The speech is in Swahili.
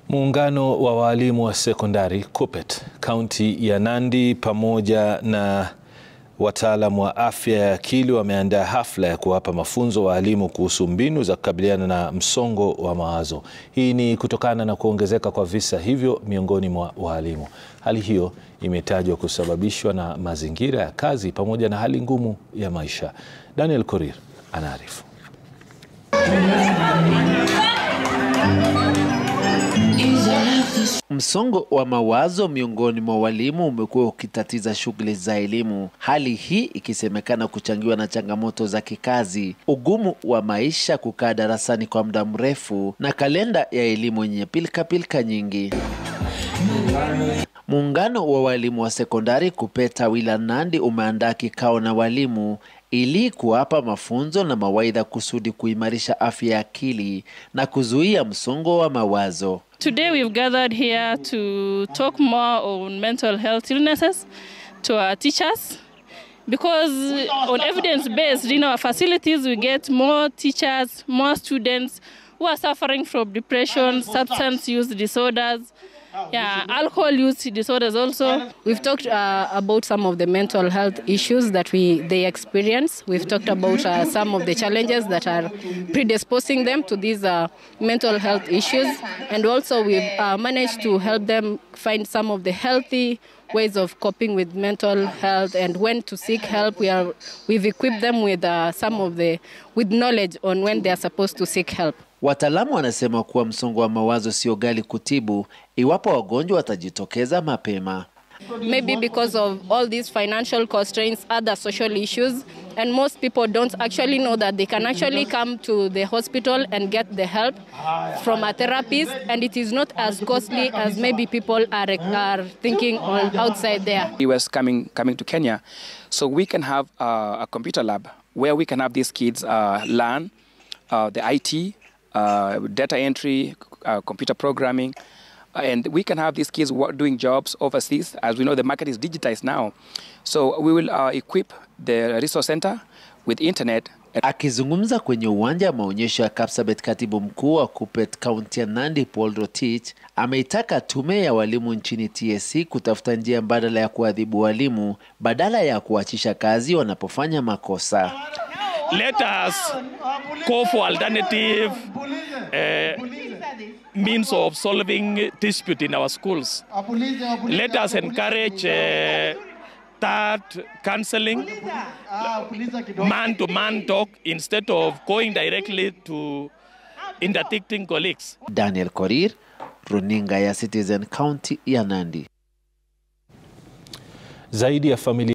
Muungano wa waalimu wa sekondari KUPPET kaunti ya Nandi pamoja na wataalam wa afya ya akili wameandaa hafla ya kuwapa mafunzo waalimu kuhusu mbinu za kukabiliana na msongo wa mawazo. Hii ni kutokana na kuongezeka kwa visa hivyo miongoni mwa waalimu. Hali hiyo imetajwa kusababishwa na mazingira ya kazi pamoja na hali ngumu ya maisha. Daniel Korir anaarifu. Msongo wa mawazo miongoni mwa walimu umekuwa ukitatiza shughuli za elimu, hali hii ikisemekana kuchangiwa na changamoto za kikazi, ugumu wa maisha, kukaa darasani kwa muda mrefu na kalenda ya elimu yenye pilkapilka nyingi. Muungano wa walimu wa sekondari KUPPET tawi la Nandi umeandaa kikao na walimu ili kuwapa mafunzo na mawaidha kusudi kuimarisha afya ya akili na kuzuia msongo wa mawazo. Today we've gathered here to talk more on mental health illnesses to our teachers because on evidence based in our facilities we get more teachers, more students who are suffering from depression, substance use disorders, yeah, alcohol use disorders also. We've talked uh, about some of the mental health issues that we they experience. We've talked about uh, some of the challenges that are predisposing them to these uh, mental health issues, and also we've uh, managed to help them find some of the healthy ways of coping with mental health and when to seek help. We are we've equipped them with uh, some of the with knowledge on when they are supposed to seek help. Wataalamu wanasema kuwa msongo wa mawazo sio ghali kutibu iwapo wagonjwa watajitokeza mapema. Maybe because of all these financial constraints, other social issues, and most people don't actually know that they can actually come to the hospital and get the help from a therapist, and it is not as costly as maybe people are, are thinking on outside there. He was coming coming to Kenya, so we can have uh, a computer lab where we can have these kids uh, learn uh, the IT, uh, data entry, uh, computer programming, and we can have these kids work, doing jobs overseas. As we know, the market is digitized now, so we will uh, equip the resource center with internet Akizungumza kwenye uwanja wa maonyesho ya Kapsabet, katibu mkuu wa KUPPET kaunti ya Nandi Paul Rotich ameitaka tume ya walimu nchini TSC kutafuta njia mbadala ya kuadhibu walimu badala ya kuachisha kazi wanapofanya makosa. Let us go for alternative uh, means of solving dispute in our schools. Let us encourage uh, that counseling, man-to-man talk instead of going directly to interdicting colleagues. Daniel Korir, runinga ya Citizen, kaunti ya Nandi. Zaidi ya familia